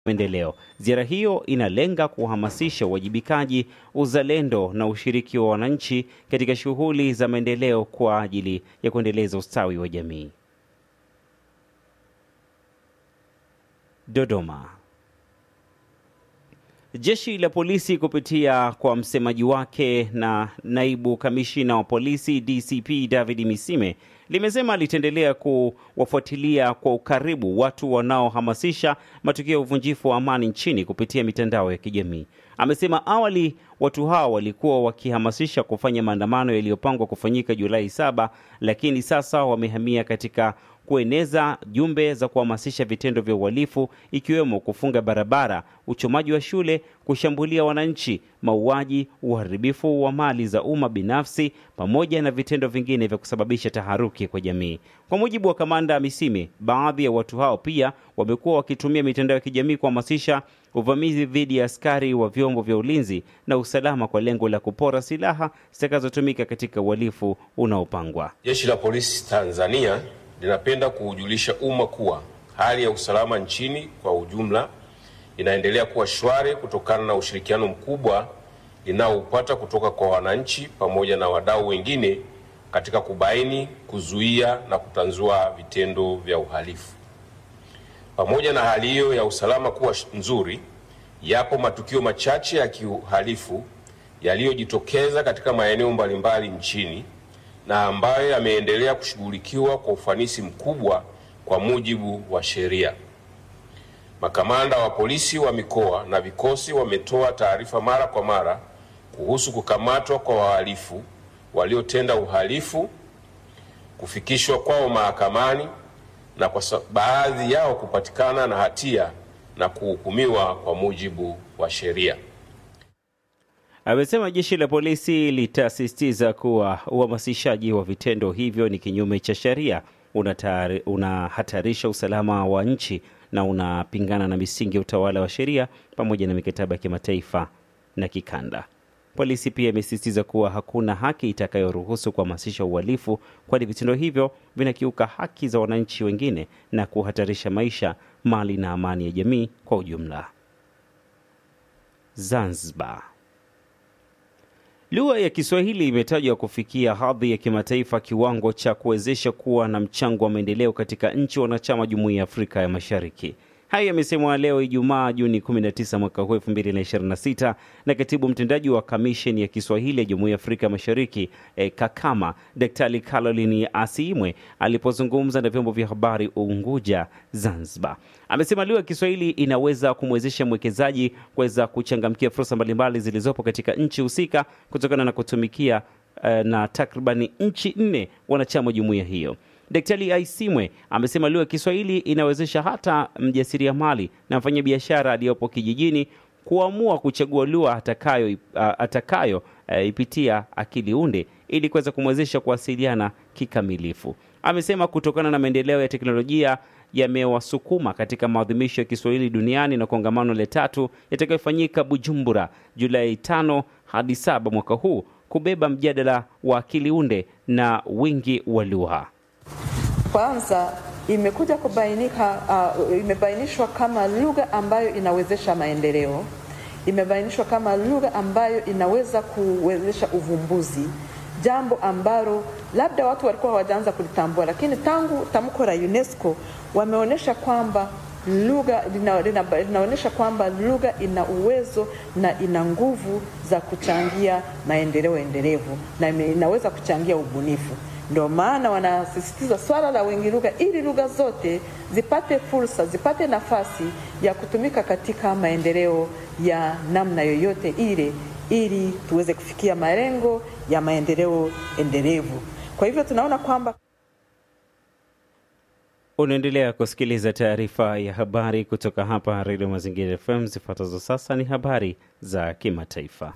maendeleo. Ziara hiyo inalenga kuhamasisha uwajibikaji, uzalendo na ushiriki wa wananchi katika shughuli za maendeleo kwa ajili ya kuendeleza ustawi wa jamii. Dodoma. Jeshi la polisi kupitia kwa msemaji wake na naibu kamishina wa polisi DCP David Misime limesema litaendelea kuwafuatilia kwa ukaribu watu wanaohamasisha matukio ya uvunjifu wa amani nchini kupitia mitandao ya kijamii. Amesema awali watu hao walikuwa wakihamasisha kufanya maandamano yaliyopangwa kufanyika Julai saba, lakini sasa wamehamia katika kueneza jumbe za kuhamasisha vitendo vya uhalifu ikiwemo kufunga barabara, uchomaji wa shule, kushambulia wananchi, mauaji, uharibifu wa mali za umma binafsi, pamoja na vitendo vingine vya kusababisha taharuki kwa jamii. Kwa mujibu wa kamanda Misime, baadhi ya watu hao pia wamekuwa wakitumia mitandao ya kijamii kuhamasisha uvamizi dhidi ya askari wa vyombo vya ulinzi na usalama kwa lengo la kupora silaha zitakazotumika katika uhalifu unaopangwa. Jeshi la Polisi Tanzania linapenda kuujulisha umma kuwa hali ya usalama nchini kwa ujumla inaendelea kuwa shwari kutokana na ushirikiano mkubwa linaoupata kutoka kwa wananchi pamoja na wadau wengine katika kubaini, kuzuia na kutanzua vitendo vya uhalifu. Pamoja na hali hiyo ya usalama kuwa nzuri, yapo matukio machache ya kiuhalifu yaliyojitokeza katika maeneo mbalimbali nchini na ambayo yameendelea kushughulikiwa kwa ufanisi mkubwa kwa mujibu wa sheria. Makamanda wa polisi wa mikoa na vikosi wametoa taarifa mara kwa mara kuhusu kukamatwa kwa wahalifu waliotenda uhalifu, kufikishwa kwao mahakamani na kwa baadhi yao kupatikana na hatia na kuhukumiwa kwa mujibu wa sheria. Amesema jeshi la polisi litasisitiza kuwa uhamasishaji wa vitendo hivyo ni kinyume cha sheria, unahatarisha usalama wa nchi na unapingana na misingi ya utawala wa sheria pamoja na mikataba ya kimataifa na kikanda. Polisi pia imesisitiza kuwa hakuna haki itakayoruhusu kuhamasisha uhalifu, kwani vitendo hivyo vinakiuka haki za wananchi wengine na kuhatarisha maisha, mali na amani ya jamii kwa ujumla. Zanzibar. Lugha ya Kiswahili imetajwa kufikia hadhi ya kimataifa, kiwango cha kuwezesha kuwa na mchango wa maendeleo katika nchi wanachama Jumuiya ya Afrika ya Mashariki. Hayo yamesemwa leo Ijumaa Juni 19 mwaka huu 2026 na katibu mtendaji wa kamisheni ya Kiswahili ya Jumuiya ya Afrika Mashariki e, Kakama, Daktari Caroline Asiimwe alipozungumza na vyombo vya habari Unguja, Zanzibar. Amesema lugha ya Kiswahili inaweza kumwezesha mwekezaji kuweza kuchangamkia fursa mbalimbali zilizopo katika nchi husika kutokana na kutumikia e, na takribani nchi nne wanachama wa jumuiya hiyo. Daktari Aisimwe amesema lugha ya Kiswahili inawezesha hata mjasiriamali na mfanyabiashara aliyopo kijijini kuamua kuchagua lugha atakayo, atakayo uh, ipitia akili unde ili kuweza kumwezesha kuwasiliana kikamilifu. Amesema kutokana na maendeleo ya teknolojia yamewasukuma katika maadhimisho ya Kiswahili duniani na kongamano la tatu yatakayofanyika Bujumbura Julai tano hadi saba mwaka huu kubeba mjadala wa akili unde na wingi wa lugha. Kwanza imekuja kubainika, uh, imebainishwa kama lugha ambayo inawezesha maendeleo, imebainishwa kama lugha ambayo inaweza kuwezesha uvumbuzi, jambo ambalo labda watu walikuwa hawajaanza kulitambua, lakini tangu tamko la UNESCO wameonyesha kwamba lugha lina, lina, linaonyesha kwamba lugha ina uwezo na ina nguvu za kuchangia maendeleo endelevu na inaweza kuchangia ubunifu. Ndio maana wanasisitiza swala la wengi lugha, ili lugha zote zipate fursa, zipate nafasi ya kutumika katika maendeleo ya namna yoyote ile, ili tuweze kufikia malengo ya maendeleo endelevu. Kwa hivyo tunaona kwamba Unaendelea kusikiliza taarifa ya habari kutoka hapa Redio Mazingira FM. Zifuatazo sasa ni habari za kimataifa.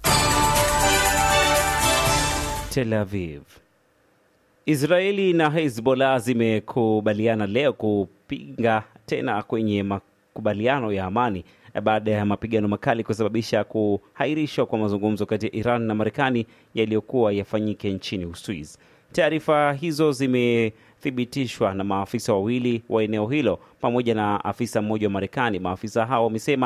Tel Aviv. Israeli na Hezbollah zimekubaliana leo kupinga tena kwenye makubaliano ya amani baada ya mapigano makali kusababisha kuhairishwa kwa mazungumzo kati ya Iran na Marekani yaliyokuwa yafanyike nchini Uswiz. Taarifa hizo zimethibitishwa na maafisa wawili wa eneo hilo pamoja na afisa mmoja wa Marekani. Maafisa hao wamesema